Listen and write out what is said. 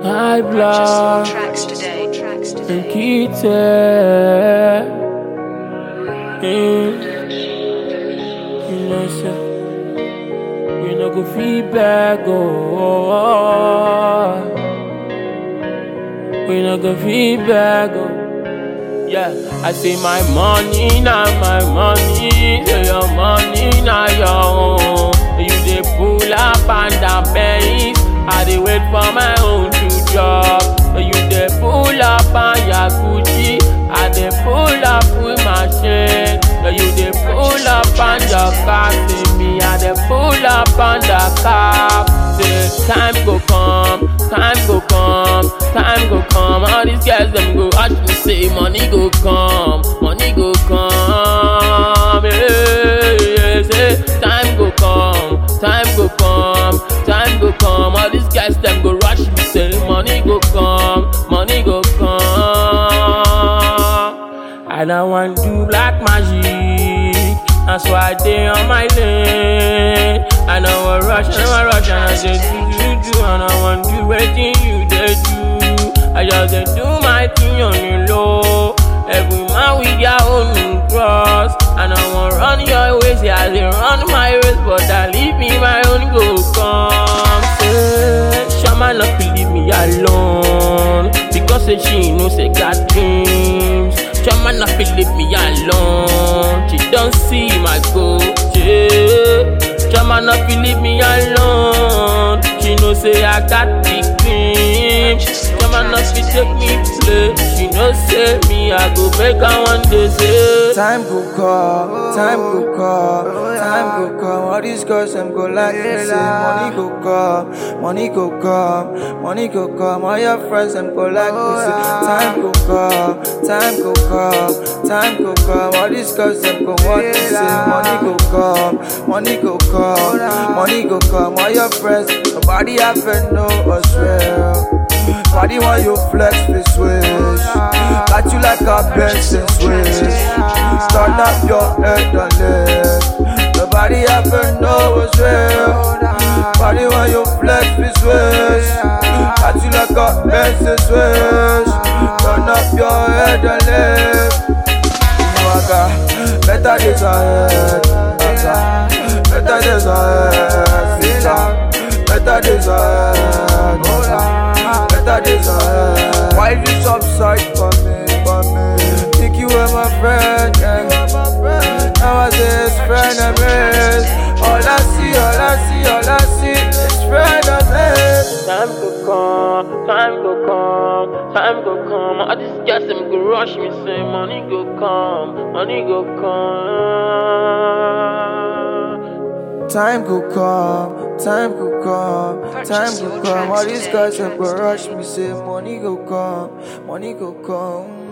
High blood Tracks today. Tracks and today. Kitty. Mm. You know, so we no go feedback, oh. We no go feedback, oh. Yeah, I say my money, now my money. Say your money, now your own. You dey pull up and down pays. I dey wait for my own to drop. You dey pull up on your Gucci. I dey pull up with my shit. You dey pull up on your car. See me, I dey pull up on the car. Say time go come, time go come, time go come. All these guys them go watch me say money go come, money go come. Yeah, yeah, say time go come, time go come, time go come. All these guys them go rush me say money go come, money go come. I don't want do black magic. That's why I dey on my lane. I know what rush, I know what rush, and I just do, do, do, and I want do everything you dey do. I just dey do my thing on the low. Every man with their own cross, and I want run your ways, yeah, I dey run my race, but I leave me my own go come. Say, Shama not believe me alone, because say she know say got dreams. Shama not believe me alone, she don't see my goal. Yeah. Shama not believe me alone, she know say I got big dreams. Shama not fit take me play, she know say me I go make her one day say. Time go come, time go come, time go come. All these girls them go like me say money go come, money go come, money go come. All your friends them go like me say time go come, time go come, time go come. All these girls them go want to say money go come, money go come, money go come. All your friends nobody have to know us real. Body want you flex this switch Got you like a Benson switch Turn up your head and lift Nobody ever know what's real Body want you flex this switch Got you like a Benson switch Turn up your head and lift You know I got better days ahead Better, better days ahead Sister, Better days ahead Better days ahead Why you subside for me, for me Think you were my friend, yeah Now I say it's friend and miss All I see, all I see, all I see Is friend and miss Time go come, time go come, time go come. All these guys them go rush me say money go come, money go come. Time go come, time go come, time go come All these guys them go rush me say money go come, money go come